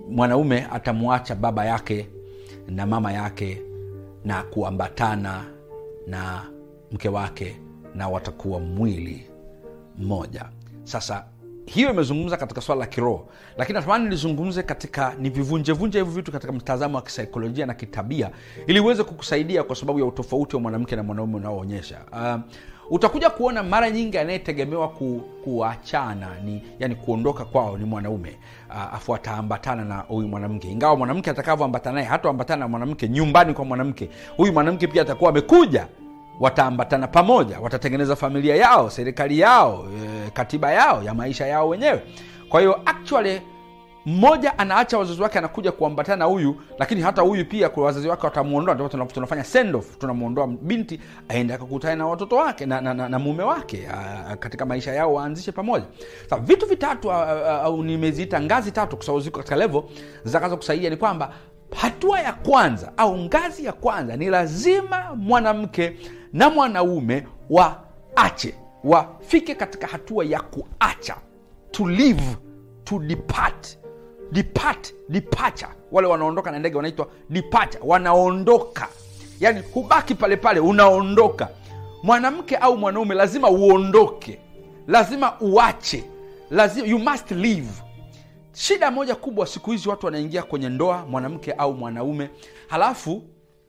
mwanaume atamwacha baba yake na mama yake na kuambatana na mke wake na watakuwa mwili mmoja sasa hiyo imezungumza katika swala la kiroho lakini natamani nilizungumze katika nivivunjevunje hivi vitu katika mtazamo wa kisaikolojia na kitabia ili uweze kukusaidia kwa sababu ya utofauti wa mwanamke na mwanaume unaoonyesha uh, utakuja kuona mara nyingi anayetegemewa ku, kuachana ni yani kuondoka kwao ni mwanaume uh, afu ataambatana na huyu mwanamke ingawa mwanamke atakavyoambatana naye hataambatana na mwanamke nyumbani kwa mwanamke huyu mwanamke pia atakuwa amekuja wataambatana pamoja watatengeneza familia yao serikali yao e, katiba yao ya maisha yao wenyewe kwa hiyo actually mmoja anaacha wazazi wake anakuja kuambatana na huyu lakini hata huyu pia kwa wazazi wake watamwondoa ndio tuna- tunafanya send off tunamwondoa binti aende akakutana na watoto wake na, na, na, na mume wake a, katika maisha yao waanzishe pamoja sa vitu vitatu a- a- au nimeziita ngazi tatu kwa sababu ziko katika levo zitakazo kusaidia ni kwamba hatua ya kwanza au ngazi ya kwanza ni lazima mwanamke na mwanaume waache wafike katika hatua ya kuacha to live to depart depart departure wale wanaondoka na ndege wanaitwa departure wanaondoka yani hubaki pale pale unaondoka mwanamke au mwanaume lazima uondoke lazima uache lazima you must leave shida moja kubwa siku hizi watu wanaingia kwenye ndoa mwanamke au mwanaume halafu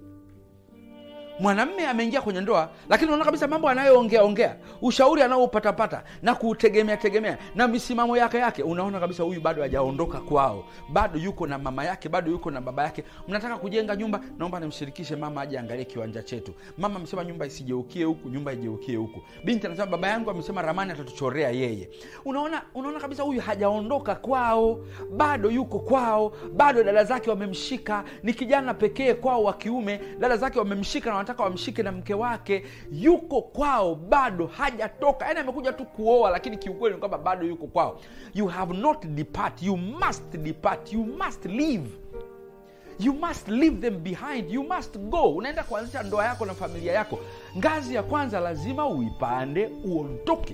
mwanamme ameingia kwenye ndoa lakini unaona kabisa mambo anayoongea ongea ushauri anaoupatapata na kutegemea tegemea na misimamo yake yake unaona kabisa huyu bado hajaondoka kwao bado yuko na mama yake bado yuko na baba yake mnataka kujenga nyumba naomba nimshirikishe mama aje angalie kiwanja chetu mama amesema nyumba isijeukie huku nyumba ijeukie huku binti anasema baba yangu amesema ramani atatuchorea yeye unaona unaona kabisa huyu hajaondoka kwao bado yuko kwao bado dada zake wamemshika ni kijana pekee kwao wa kiume dada zake wamemshika na wanataka wamshike na mke wake yuko kwao bado hajatoka yani amekuja tu kuoa lakini kiukweli ni kwamba bado yuko kwao you have not depart you must depart you must leave you must leave them behind you must go unaenda kuanzisha ndoa yako na familia yako ngazi ya kwanza lazima uipande uondoke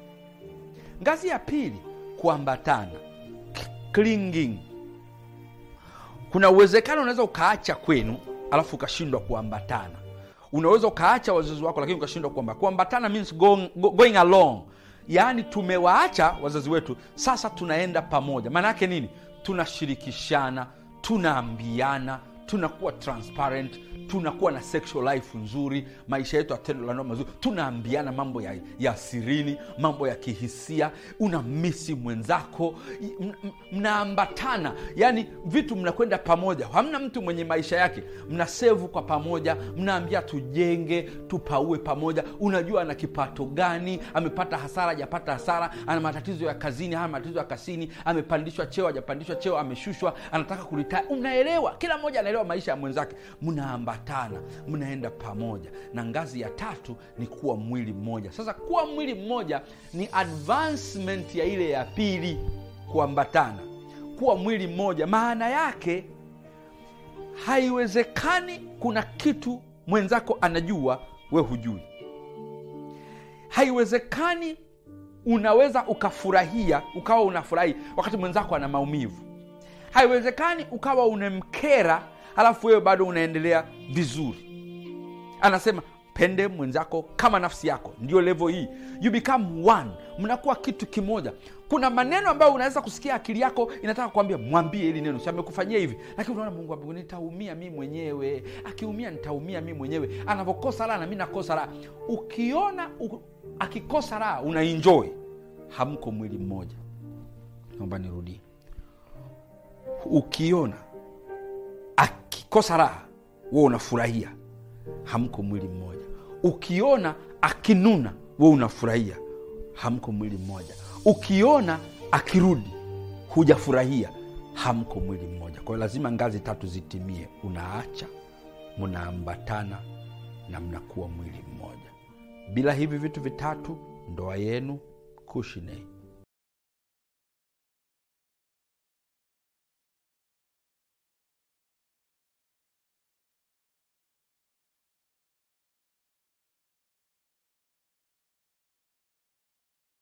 ngazi ya pili kuambatana clinging kuna uwezekano unaweza ukaacha kwenu alafu ukashindwa kuambatana unaweza ukaacha wazazi wako lakini ukashindwa kuamba kuambatana means going, go- going along yaani tumewaacha wazazi wetu sasa tunaenda pamoja maana yake nini tunashirikishana tunaambiana tunakuwa transparent tunakuwa na sexual life nzuri maisha yetu ya tendo la ndoa mazuri tunaambiana mambo ya, ya sirini mambo ya kihisia una misi mwenzako m- m- mnaambatana yani vitu mnakwenda pamoja hamna mtu mwenye maisha yake mnasevu kwa pamoja mnaambia tujenge tupaue pamoja unajua ana kipato gani amepata hasara hajapata hasara ana matatizo ya kazini hana matatizo ya kazini amepandishwa cheo hajapandishwa cheo ameshushwa anataka kuritaya unaelewa kila mmoja anaelewa maisha ya mwenzake mnaambatana mnaenda pamoja na ngazi ya tatu ni kuwa mwili mmoja sasa kuwa mwili mmoja ni advancement ya ile ya pili kuambatana kuwa mwili mmoja maana yake haiwezekani kuna kitu mwenzako anajua we hujui haiwezekani unaweza ukafurahia ukawa unafurahi wakati mwenzako ana maumivu haiwezekani ukawa unamkera halafu wewe bado unaendelea vizuri anasema pende mwenzako kama nafsi yako ndio levo hii you become one mnakuwa kitu kimoja kuna maneno ambayo unaweza kusikia akili yako inataka kuambia mwambie hili neno si amekufanyia hivi lakini unaona mungu wangu, nitaumia mi mwenyewe akiumia nitaumia mi mwenyewe anavyokosa raha na mi nakosa raha ukiona u, akikosa raha unaenjoy hamko mwili mmoja naomba nirudie ukiona akikosa raha we unafurahia hamko mwili mmoja ukiona akinuna we unafurahia hamko mwili mmoja ukiona akirudi hujafurahia hamko mwili mmoja kwa hiyo lazima ngazi tatu zitimie unaacha mnaambatana na mnakuwa mwili mmoja bila hivi vitu vitatu ndoa yenu kushinei